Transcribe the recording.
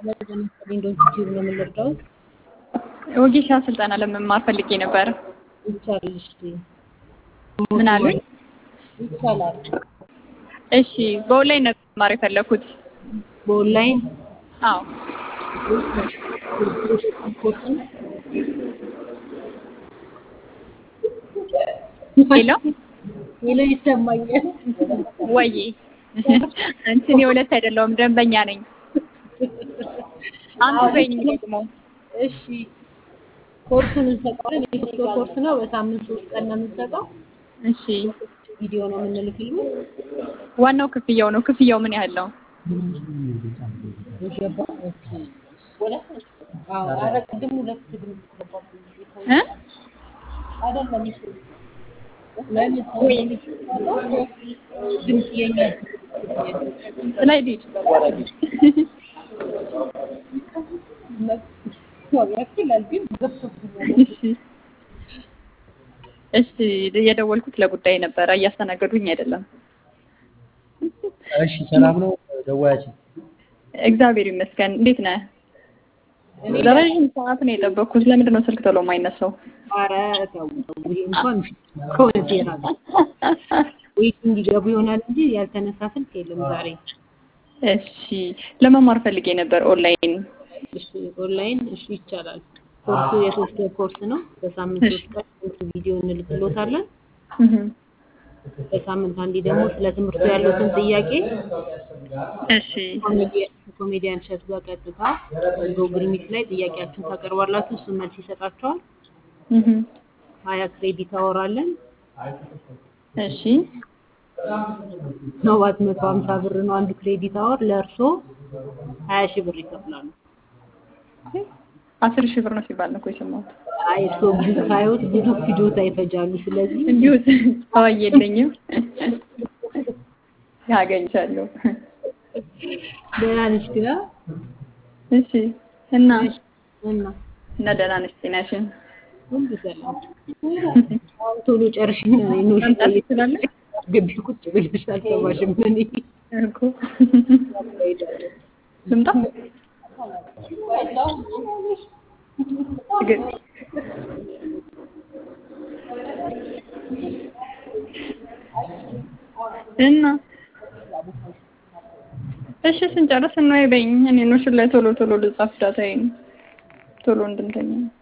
ዊንዶውስ ዩቲዩብ ነው የምንረዳው። ወጌሻ ስልጠና ለመማር ፈልጌ ነበር። ይቻላል። እሺ ምን አሉኝ? ይቻላል። እሺ በኦንላይን ነበር መማር የፈለኩት። በኦንላይን አዎ ኮርስ ነው። ሄሎ ሄሎ ይሰማኛል። ወይ አንቺ እኔ ሁለት አይደለሁም ደንበኛ ነኝ። አንዱ ትሬኒንግ ደግሞ እሺ ኮርሱን እንሰጣለን። የሶስት ወር ኮርስ ነው። በሳምንት ሶስት ቀን ነው የምንሰጠው። እሺ ቪዲዮ ነው የምንልክልህ። ዋናው ክፍያው ነው። ክፍያው ምን ያህል ነው? የገባ ኦኬ። አዎ ኧረ ቅድም ሁለት ድምፅ ገባብኝ። እ አይደለም እሱ ለምን ሰው ድምፅ የኛ ላይ ዲድ ያክላል ግን ገብቶብኛል። እሺ እሺ የደወልኩት ለጉዳይ ነበረ። እያስተናገዱኝ አይደለም። እሺ ሰላም ነው ደዋያችን? እግዚአብሔር ይመስገን። እንዴት ነህ? ለረዥም ሰዓት ነው የጠበቅኩት። ለምንድን ነው ስልክ ቶሎ የማይነሳው? ኧረ ተው ተው፣ ይሄ እንኳን ከእውነት የራቀ ወይስ እንዲገቡ ይሆናል እንጂ ያልተነሳ ስልክ የለም ዛሬ። እሺ ለመማር ፈልጌ ነበር ኦንላይን። እሺ ኦንላይን እሺ ይቻላል። ኮርሱ የሶስት ወር ኮርስ ነው። በሳምንት ሶስት ቀን ትምህርት ቪዲዮ እንልክሎታለን። እህ በሳምንት አንዴ ደግሞ ስለ ትምህርቱ ያሉትን ጥያቄ እሺ ኮሜዲያን እሸቱ ጋር ቀጥታ ጎግል ሚት ላይ ጥያቄያችሁን ታቀርባላችሁ። እሱ መልስ ይሰጣችኋል። እህ ሀያ ክሬዲት አወራለን። እሺ ሰባት መቶ ሀምሳ ብር ነው አንዱ ክሬዲት አወር። ለእርሶ ሀያ ሺህ ብር ይከፍላሉ። አስር ሺህ ብር ነው ሲባል ነው እኮ የሰማሁት። አይ እርስዎ ብዙ ሳይሆን ብዙ ፍጆታ ይፈጃሉ። ስለዚህ እንዲሁ አዋይ የለኝም ያገኝቻለሁ። ደህና ነሽ ግና እሺ እና እና እና ደህና ነሽ? ጤናሽን ሁሉ ሰላም። አሁን ቶሎ ጨርሽና ኖሽ መምጣት ትችላለሽ ግቢ ቁጭ ብለሽ አልሰማሽም? እኔ እኮ ልምጣ ግን እና እሺ ስንጨርስ ነው በይኝ። እኔ ኖሽን ላይ ቶሎ ቶሎ ልጻፍ ዳታዬን ቶሎ እንድንተኛ